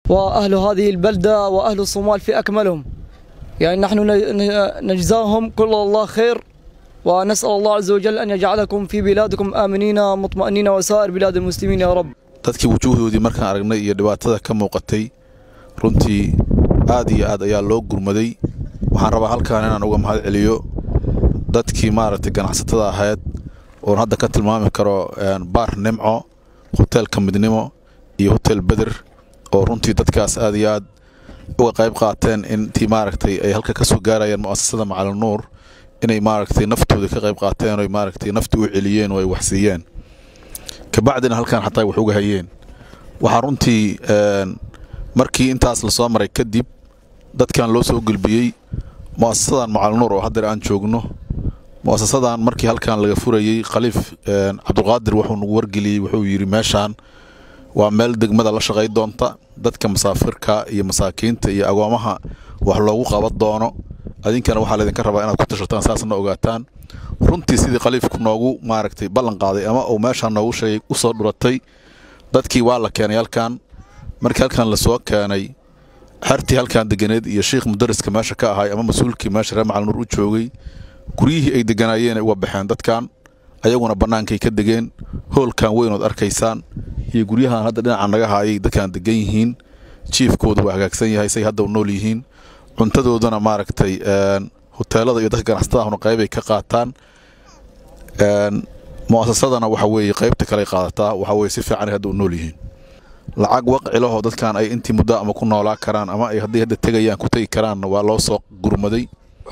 وأهل هذه البلدة وأهل الصومال في أكملهم يعني نحن نجزاهم كل الله خير ونسأل الله عز وجل أن يجعلكم في بلادكم آمنين مطمئنين وسائر بلاد المسلمين يا رب dadkii wujuuhdoodii markaan aragnay iyo dhibaatada ka muuqatay runtii aad iyo aad ayaa loo gurmaday waxaan rabaa halkaan inaan uga mahad celiyo dadkii maaragtay ganacsatada ahayd oon hadda ka tilmaami karo baar nimco hoteelka midnimo iyo hotel beder oo runtii dadkaas aad iyo aad uga qayb qaateen intii maaragtay ay halka ka soo gaarayeen mu'asasada macalinuur inay maaragtay naftooda ka qayb qaateen oy maaragtay nafti u celiyeen oo ay waxsiiyeen kabacdina halkaan xataa wax uga hayeen waxaa runtii markii intaas lasoo maray kadib dadkan loo soo gulbiyey mu'asasadan macalinuur oo haddeer aan joogno mu'asasadan markii halkan laga furayey khaliif cabdulqaadir wuxuu nagu wargeliyey wuxuu yidhi meeshaan waa meel degmada la shaqay doonta dadka masaafirka iyo masaakiinta iyo agoomaha wax loogu qaban doono adinkana waxaa laydinka rabaa inaad ku tashataan saasna ogaataan runtii sidii khaliifku noogu maaragtay ballan qaaday ama uu meeshaan noogu sheegay u soo dhuratay dadkii waa la keenay halkan markii halkan lasoo keenay xertii halkan deganeed iyo shiikh mudariska meesha ka ahay ama mas-uulkii meesha reer macalinuur u joogay guryihii ay deganaayeen uga baxeen dadkan ayaguna bannaankay ka degeen hoolkan weynood arkaysaan iyo guryahan hadda dhinaca naga haayay dadkan degan yihiin jiifkooda waa hagaagsan yahay say hadda u nool yihiin cuntadoodana maaragtay hoteelada iyo dadka ganacsatadahuna qaybay ka qaataan mu'asasadana waxa weeye qaybta kale qaadataa waxa weye si fiicanay hadda u nool yihiin lacag waqcilahoo dadkan ay intii muddo ama ku noolaa karaan ama ay hadday hadda tegayaan ku tegi karaanna waa loo soo gurmaday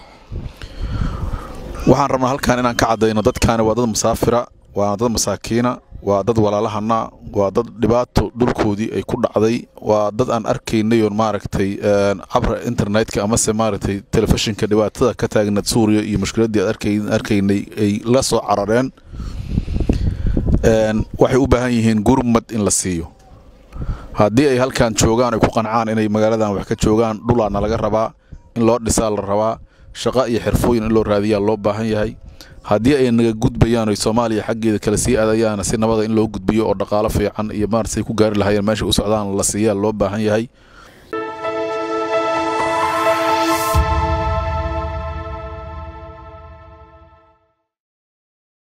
waxaan rabnaa halkan inaan ka caddayno dadkaani waa dad musaafira waana dad masaakiina waa dad walaalahana waa dad dhibaato dhulkoodii ay ku dhacday waa dad aan arkaynay oon maaragtay cabra internetka amase maaragtay telefishinka dhibaatada ka taagnaed suuriya iyo mushkiladdii aan arkaynay ay la soo carareen waxay u baahan yihiin gurmad in la siiyo haddii ay halkan joogaan ay ku qancaan inay magaaladan wax ka joogaan dhulaana laga rabaa in loo dhisaa la rabaa shaqo iyo xirfooyin in loo raadiyaa loo baahan yahay haddii ay naga gudbayaan oy soomaaliya xaggeeda kale sii aadayaana si nabada in loo gudbiyo oo dhaqaalo fiican iyo maarasay ku gaari lahayeen meesha u socdaan la siiyaa loo baahan yahay